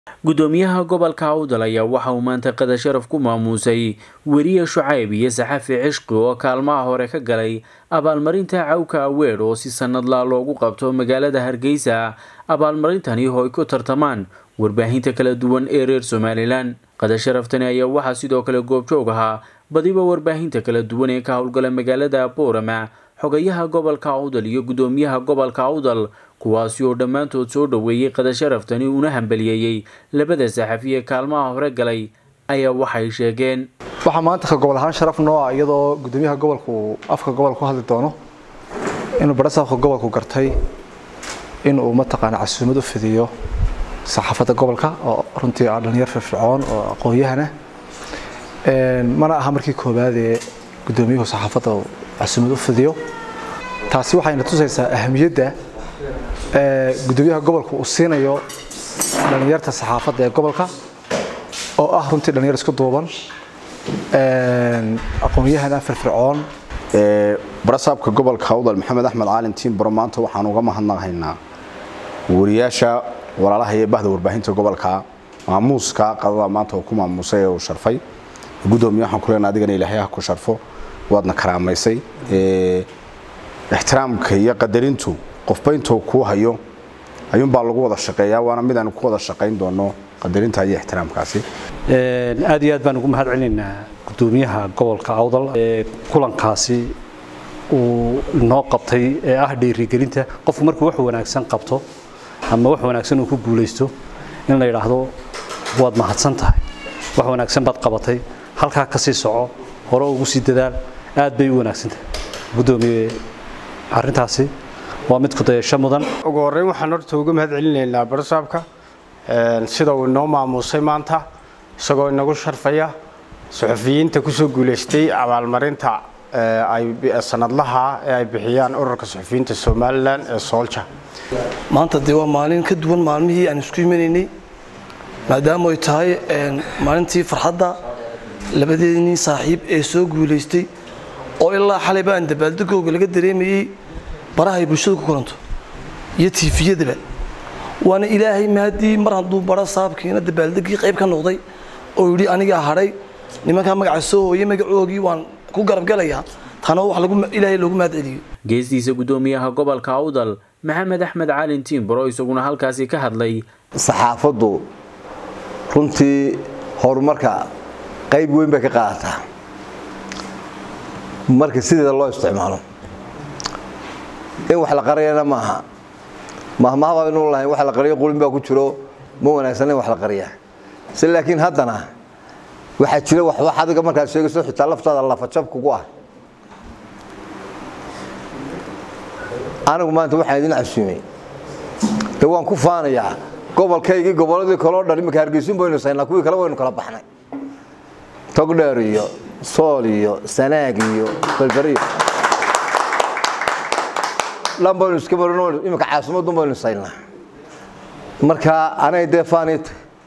gudoomiyaha gobolka awdal ayaa waxa uu maanta qada sharaf ku maamuusay weriye shucayb iyo saxafi cishqi oo kaalmaha hore ka galay abaalmarinta cawka aweer oo si sanadlaa loogu qabto magaalada hargeysa abaalmarintani oo ay ku tartamaan warbaahinta kala duwan ee reer somalilan qada sharaftani ayaa waxaa sidoo kale goobjoog ahaa badiba warbaahinta kala duwan ee ka howlgala magaalada boorama xogayaha gobolka awdal iyo gudoomiyaha gobolka awdal kuwaasi oo dhammaantood soo dhoweeyey qada sharaftani uuna hambaliyeeyey labada saxafiye kaalmaha hore galay ayaa waxay sheegeen waxaa maanta ka gobol ahaan sharaf noo ah iyadoo gudoomiyaha gobolku afka gobolka ku hadli doono inuu barasaafka gobolku gartay inuu mataqaana casuumad u fidiyo saxaafadda gobolka oo runtii ah dhalinyar firfircoon oo aqoon-yahana mana aha markii koowaad ee gudoomiyuhu saxaafadda casuumad u fidiyo taasi waxayna tusaysaa ahamiyadda gudoomiyaha gobolka uu siinayo dhalinyarta saxaafadda ee gobolka oo ah runtii dhalinyar isku duuban aqoon-yahana firfircoon barasaabka gobolka awdal maxamed axmed caalin tiimbaro maanta waxaan uga mahadnaqaynaa wariyaasha walaalaha iyo bahda warbaahinta gobolka maamuuska qadada maanta uu ku maamuusay ee uu sharfay gudoomiye waxaan ku leenahay adigana ilaahay ha ku sharfo waadna karaamaysay ixtiraamka iyo qadarintu qofba intuu kuu hayo ayuunbaa lagu wada shaqeeyaa waana mid aanu ku wada shaqayn doono qadarinta iyo ixtiraamkaasi aad iyo aad baan ugu mahad celinaynaa gudoomiyaha gobolka awdal ee kulankaasi uu noo qabtay ee ah dhiirigelinta qofku markuu wax wanaagsan qabto ama wax wanaagsan uu ku guulaysto in la yidhaahdo waad mahadsan tahay wax wanaagsan baad qabatay halkaa ka sii soco hore ugu sii dadaal aad bay u wanaagsan tahay gudoomiye arrintaasi waa mid ku dayasho mudan ugu horreyn waxaan horta uga mahad celinaynaa barasaabka sida uu inoo maamuusay maanta isagoo inagu sharfaya suxufiyiinta kusoo guulaystay abaalmarinta sanadlaha ee ay bixiyaan ururka suxufiyiinta somalilan ee soolja maanta dee waa maalin ka duwan maalmihii aan isku imanaynay maadaama ay tahay maalintii farxadda labadeedii saaxiib ee soo guulaystay oo ilaa xalayba aan dabaaldegooga laga dareemayey baraha ay bulshadu ku kulanto iyo tiifiyadaba waana ilaahay mahadii mar hadduu bara saabkiina dabaaldegii qayb ka noqday oo yidhi anigaa hadhay nimankaa magaca soo hooyey magacoogii waan ku garabgalayaa tana wax ilaahay loogu mahad celiyo geestiisa gudoomiyaha gobolka awdal maxamed axmed caalin tiimbaro isaguna halkaasi ka hadlay saxaafaddu runtii horumarka qayb weyn bay ka qaadataa marka sideeda loo isticmaalo in wax la qariyana maaha mahmahaba inuu lahayn wax la qariyo qulin baa ku jiro ma wanaagsan in wax la qariya si laakiin haddana waxaa jira wax wax adiga markaad sheegayso xitaa laftaada lafajab kugu ah anigu maanta waxaan idin casuumay de waan ku faanayaa gobolkaygii gobolladii kaloo dhan iminka hargeysun baynu saynaa kuwii kale waynu kala baxnay togdheer iyo sool iyo sanaag iyo balberiyo dhan baynu iska marino iminka caasimadun baynu saynaa marka anay dee faanit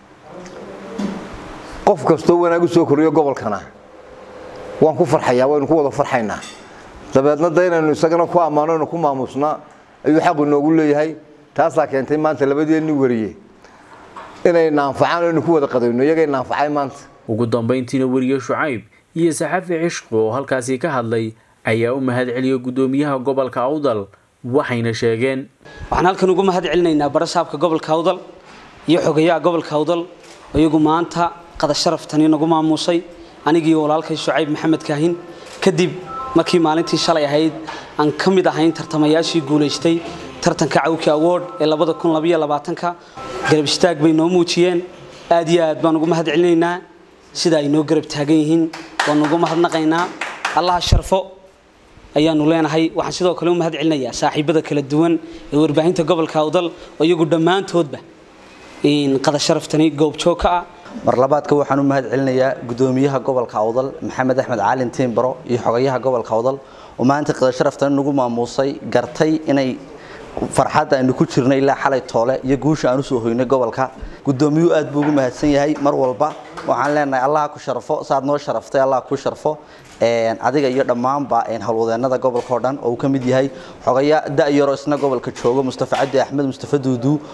qof kastoo wanaag u soo koriyo gobolkana waan ku farxayaa waynu ku wada farxaynaa dabeedna da inaynu isagana ku ammaano inu ku maamusnaa ayuu xaqu inoogu leeyahay taasaa keentay maanta labadeenni wariye inay naanfacaan aynu ku wada qadayno iyagay naanfacay maanta ugu dambayntiina weriye shucayb iyo saxafi cishqi oo halkaasi ka hadlay ayaa u mahad celiyay gudoomiyaha gobolka awdal waxayna sheegeen waxaan halkan ugu mahad celinaynaa barasaabka gobolka awdal iyo xogayaha gobolka awdal iyagu maanta qada sharaftani nagu maamuusay anigii walaalkay shucayb maxamed kaahin kadib markii maalintii shalay ahayd aan ka mid ahayn tartamayaashii guulaystay tartanka cawki award ee ka garab istaag bay noo muujiyeen aad iyo aad baan ugu mahad celinaynaa sida ay noo garab taagan yihiin waanu ugu mahadnaqaynaa allaha sharfo ayaanu leenahay waxaan sidoo kale u mahad celinayaa saaxiibada kala duwan ee warbaahinta gobolka awdal oo iyagu dhammaantoodba qada sharaftani goobjoog ka ah mar labaadka waxaan u mahad celinayaa gudoomiyaha gobolka awdal maxamed axmed caalin tiimbaro iyo xogayaha gobolka awdal oo maanta qada sharaftani nagu maamuusay gartay inay farxadda aynu ku jirnay ilaa xalay toole iyo guusha aan usoo hoynay gobolka gudoomiyuhu aad buu ugu mahadsan yahay mar walba waxaan leenahay allaha ku sharfo saad noo sharaftay allah ku sharfo adiga iyo dhammaanba howlwadeenada gobolka oo dhan oo uu ka mid yahay xogaya da-yaro isna gobolka joogo mustafa cabdi axmed mustafa duudu